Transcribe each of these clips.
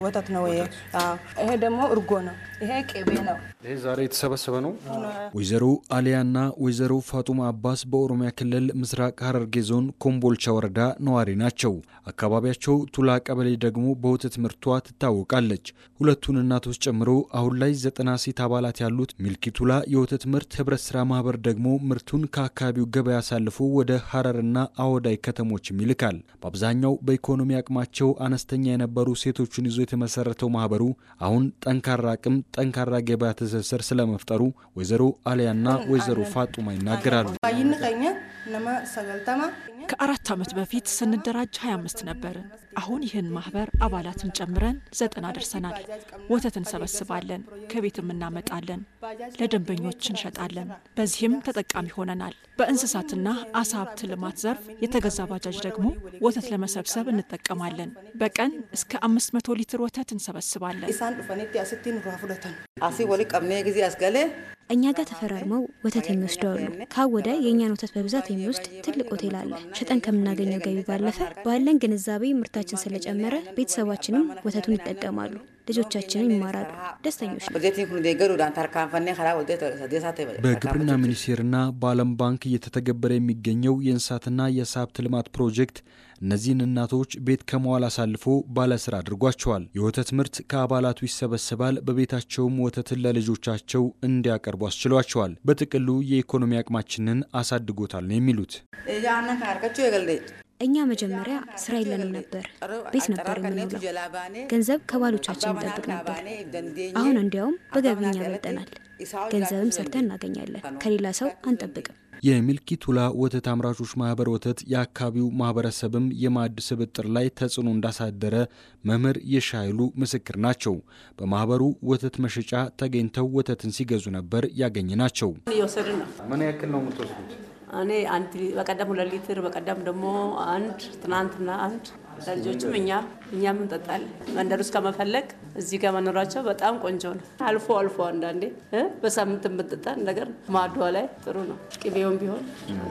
ወተት ነው ይሄ። ይሄ ደግሞ እርጎ ነው። ይሄ ቅቤ ነው። ይህ ዛሬ የተሰበሰበ ነው። ወይዘሮ አሊያና ወይዘሮ ፋጡማ አባስ በኦሮሚያ ክልል ምስራቅ ሐረርጌ ዞን ኮምቦልቻ ወረዳ ነዋሪ ናቸው። አካባቢያቸው ቱላ ቀበሌ ደግሞ በወተት ምርቷ ትታወቃለች። ሁለቱን እናቶች ጨምሮ አሁን ላይ ዘጠና ሴት አባላት ያሉት ሚልኪ ቱላ የወተት ምርት ህብረት ስራ ማህበር ደግሞ ምርቱን ከአካባቢው ገበያ አሳልፎ ወደ ሐረርና አወዳይ ከተሞችም ይልካል። በአብዛኛው በኢኮኖሚ አቅማቸው አነስተኛ የነበሩ ሴቶችን ይዞ የተመሰረተው ማህበሩ አሁን ጠንካራ አቅም፣ ጠንካራ ገበያ ትስስር ስለመፍጠሩ ወይዘሮ አሊያና ወይዘሮ ፋጡማ ይናገራሉ። ባይን ቀኘ ነማ ሰገልተማ ከአራት ዓመት በፊት ስንደራጅ 25 ነበርን። አሁን ይህን ማህበር አባላትን ጨምረን ዘጠና ደርሰናል። ወተት እንሰበስባለን፣ ከቤትም እናመጣለን፣ ለደንበኞች እንሸጣለን። በዚህም ተጠቃሚ ሆነናል። በእንስሳትና አሳ ሀብት ልማት ዘርፍ የተገዛ ባጃጅ ደግሞ ወተት ለመሰብሰብ እንጠቀማለን። በቀን እስከ 500 ሊትር ወተት እንሰበስባለን። ኢሳን ዱፈኒtti asitti nurraa fudhatan አሲ ወሊ ቀምኔ ጊዜ አስገሌ እኛ ጋር ተፈራርመው ወተት የሚወስዱ አሉ። ካወደ የእኛን ወተት በብዛት የሚወስድ ትልቅ ሆቴል አለ። ሸጠን ከምናገኘው ገቢ ባለፈ ባለን ግንዛቤ ምርታችን ስለጨመረ ቤተሰባችንም ወተቱን ይጠቀማሉ፣ ልጆቻችንም ይማራሉ፣ ደስተኞች ነው። በጀቲን ኩን ደገሩዳን ተርካንፈኔ ከራ ወደ ሰዴሳቴ በግብርና ሚኒስቴርና በዓለም ባንክ እየተተገበረ የሚገኘው የእንስሳትና የዓሳ ሀብት ልማት ፕሮጀክት እነዚህን እናቶች ቤት ከመዋል አሳልፎ ባለስራ አድርጓቸዋል። የወተት ምርት ከአባላቱ ይሰበሰባል፣ በቤታቸውም ወተትን ለልጆቻቸው እንዲያቀርቡ አስችሏቸዋል። በጥቅሉ የኢኮኖሚ አቅማችንን አሳድጎታል ነው የሚሉት። ያንን ካርቀቸው የገልዴ እኛ መጀመሪያ ስራ የለንም ነበር፣ ቤት ነበር የምንውለው። ገንዘብ ከባሎቻችን እንጠብቅ ነበር። አሁን እንዲያውም በገቢ እኛ በልጠናል። ገንዘብም ሰርተን እናገኛለን። ከሌላ ሰው አንጠብቅም። የሚልኪ ቱላ ወተት አምራቾች ማህበር ወተት የአካባቢው ማህበረሰብም የማዕድ ስብጥር ላይ ተጽዕኖ እንዳሳደረ መምህር የሻይሉ ምስክር ናቸው። በማህበሩ ወተት መሸጫ ተገኝተው ወተትን ሲገዙ ነበር ያገኘ ናቸው። እየወሰድን ነው። ምን ያክል ነው የምትወስዱት? እኔ አንድ በቀደም ሁለት ሊትር በቀደም ደግሞ አንድ ትናንትና አንድ ለልጆችም እኛ እኛም እንጠጣለን። መንደር ውስጥ ከመፈለግ እዚህ ጋር መኖራቸው በጣም ቆንጆ ነው። አልፎ አልፎ አንዳንዴ እ በሳምንት የምጠጣ ነገር ማዷ ላይ ጥሩ ነው። ቅቤውም ቢሆን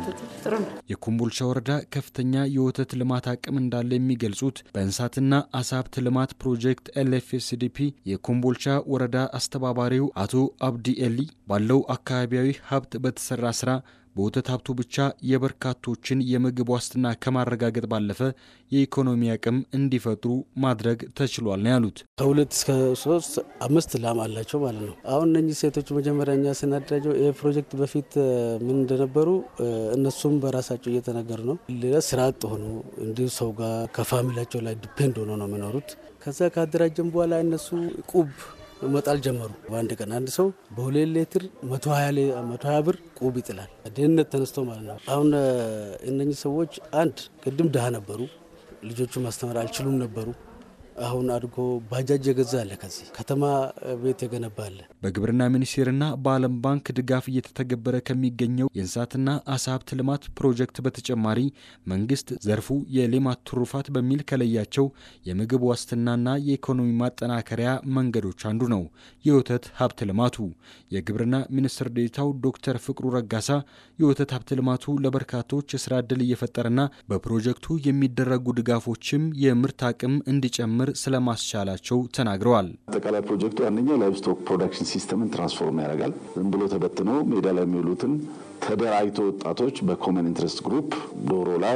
ጥሩ ነው። የኮምቦልቻ ወረዳ ከፍተኛ የወተት ልማት አቅም እንዳለ የሚገልጹት በእንስሳትና አሳ ሀብት ልማት ፕሮጀክት ኤልኤፍኤስዲፒ የኮምቦልቻ ወረዳ አስተባባሪው አቶ አብዲ ኤሊ ባለው አካባቢያዊ ሀብት በተሰራ ስራ በወተት ሀብቱ ብቻ የበርካቶችን የምግብ ዋስትና ከማረጋገጥ ባለፈ የኢኮኖሚ አቅም እንዲፈጥሩ ማድረግ ተችሏል ነው ያሉት። ከሁለት እስከ ሶስት አምስት ላም አላቸው ማለት ነው። አሁን እነኚህ ሴቶች መጀመሪያ እኛ ስናደራጀው ይህ ፕሮጀክት በፊት ምን እንደነበሩ እነሱም በራሳቸው እየተናገሩ ነው። ሌላ ስራ አጥ ሆኖ እንዲሁ ሰው ጋር ከፋሚሊያቸው ላይ ዲፔንድ ሆኖ ነው የሚኖሩት። ከዛ ካደራጀን በኋላ እነሱ ቁብ መጣል ጀመሩ። በአንድ ቀን አንድ ሰው በሁለት ሌትር መቶ ሀያ ብር ቁብ ይጥላል። ድህነት ተነስቶ ማለት ነው። አሁን እነኚህ ሰዎች አንድ ቅድም ድሃ ነበሩ፣ ልጆቹ ማስተማር አልችሉም ነበሩ። አሁን አድጎ ባጃጅ የገዛ አለ፣ ከዚህ ከተማ ቤት የገነባ አለ። በግብርና ሚኒስቴርና በዓለም ባንክ ድጋፍ እየተተገበረ ከሚገኘው የእንስሳትና አሳ ሀብት ልማት ፕሮጀክት በተጨማሪ መንግስት ዘርፉ የሌማት ትሩፋት በሚል ከለያቸው የምግብ ዋስትናና የኢኮኖሚ ማጠናከሪያ መንገዶች አንዱ ነው የወተት ሀብት ልማቱ። የግብርና ሚኒስትር ዴኤታው ዶክተር ፍቅሩ ረጋሳ የወተት ሀብት ልማቱ ለበርካቶች የስራ ዕድል እየፈጠረና በፕሮጀክቱ የሚደረጉ ድጋፎችም የምርት አቅም እንዲጨምር ስለማስቻላቸው ተናግረዋል። አጠቃላይ ፕሮጀክቱ አንደኛው ላይቭ ስቶክ ፕሮዳክሽን ሲስተምን ትራንስፎርም ያደርጋል። ዝም ብሎ ተበትነው ሜዳ ላይ የሚውሉትን ተደራጅቶ ወጣቶች በኮመን ኢንትረስት ግሩፕ ዶሮ ላይ፣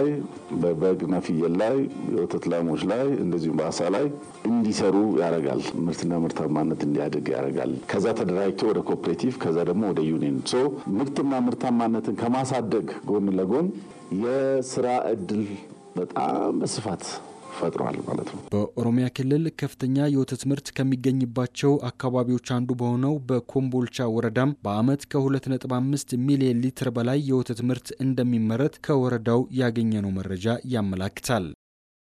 በበግና ፍየል ላይ፣ የወተት ላሞች ላይ እንደዚሁም በአሳ ላይ እንዲሰሩ ያደርጋል። ምርትና ምርታማነት እንዲያድግ ያደርጋል። ከዛ ተደራጅቶ ወደ ኮኦፕሬቲቭ ከዛ ደግሞ ወደ ዩኒየን ሶ ምርትና ምርታማነትን ከማሳደግ ጎን ለጎን የስራ እድል በጣም በስፋት ፈጥሯል ማለት ነው። በኦሮሚያ ክልል ከፍተኛ የወተት ምርት ከሚገኝባቸው አካባቢዎች አንዱ በሆነው በኮምቦልቻ ወረዳም በዓመት ከ2.5 ሚሊዮን ሊትር በላይ የወተት ምርት እንደሚመረት ከወረዳው ያገኘነው መረጃ ያመላክታል።